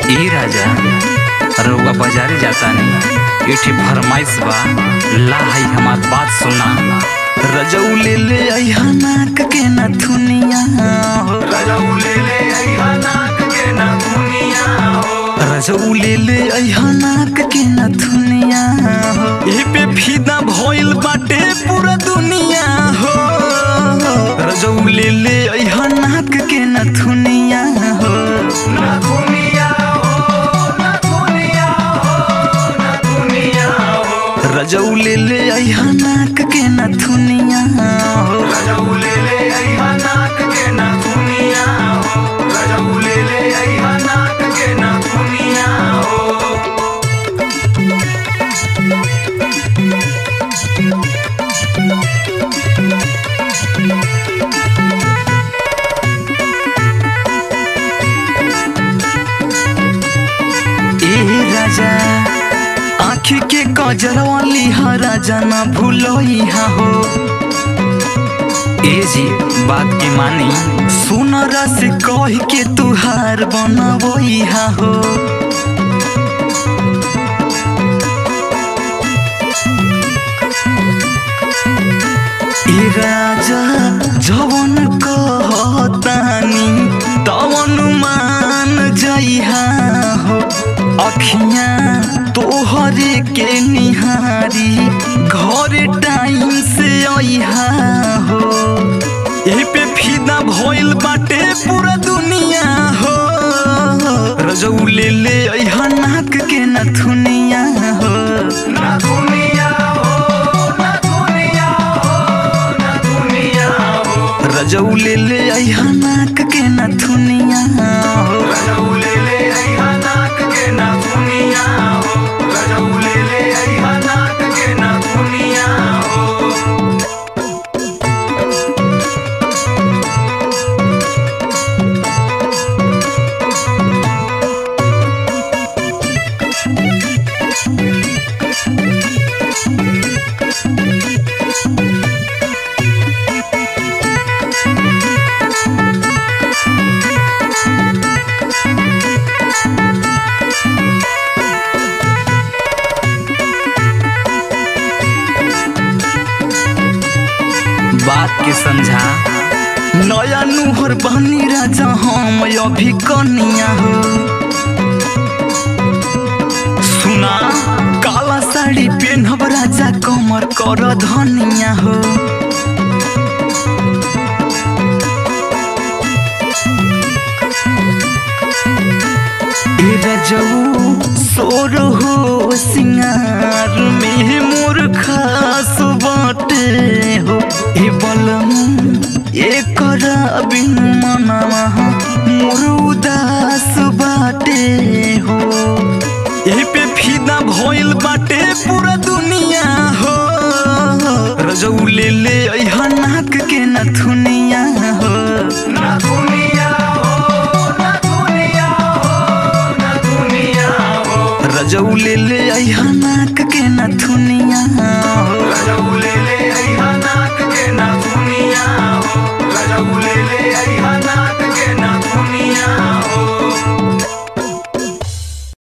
ए राजा रउआ बाजारे जाता नहीं एठे फरमाइश बा ला है हमार बात सुना रजऊ ले ले अइहा नाक के नथुनिया हो रजऊ ले ले अइहा नाक के नथुनिया हो रजऊ ले ले अइहा नाक के नथुनिया हो ए पे फीदा भइल बाटे पूरा दुनिया हो रजऊ ले ले अइहा नाक के नथुनिया हो नथुनिया हो नथुनिया हो नथुनिया हो रजऊ ले ले अइहा नाक के नथुनिया हो रजऊ ले ले अइहा नाक के नथुनिया हो रजऊ ले ले अइहा नाक के नथुनिया हो ए राजा आँखी के कजरवा लिहा राजा ना भूलोइहा हो ए जी बात के मानी सुनरा से कह के तुहार बनबोइहा हो ए राजा जवन कहतानी तवन मान जइहा हो अखियाँ तोहरे के निहारी घर टाइम से अइहा हो एही पे फिदा भइल बाटे पूरा दुनिया हो रजऊ ले ले अइहा नाक के नथुनिया हो नथुनिया हो नथुनिया हो नथुनिया हो रजऊ ले ले अइहा नाक के नथुनिया हो रजऊ ले ले अइहा नाक के नथुनिया हो रजऊ ले ले अइहा नाक के नथुनिया हो बात के समझा नया नुहर बनी राजा हम अभी कनिया हो सुना काला साड़ी पेनहब राजा कमर कर धनिया हो ए रजऊ सोर हो सिंगार में मोर खास बाटे हो ए बलम एकर बिन मनवा मोर उदास बाटे हो ए पे फिदा भइल बाटे पूरा दुनिया हो रजऊ ले ले अइहा नाक के नथुनिया हो नथुनिया हो नथुनिया हो नथुनिया हो रजऊ ले ले अइहा नाक के नथुनिया हो रजऊ ले ले अइहा नाक के नथुनिया हो रजऊ ले ले अइहा नाक के नथुनिया हो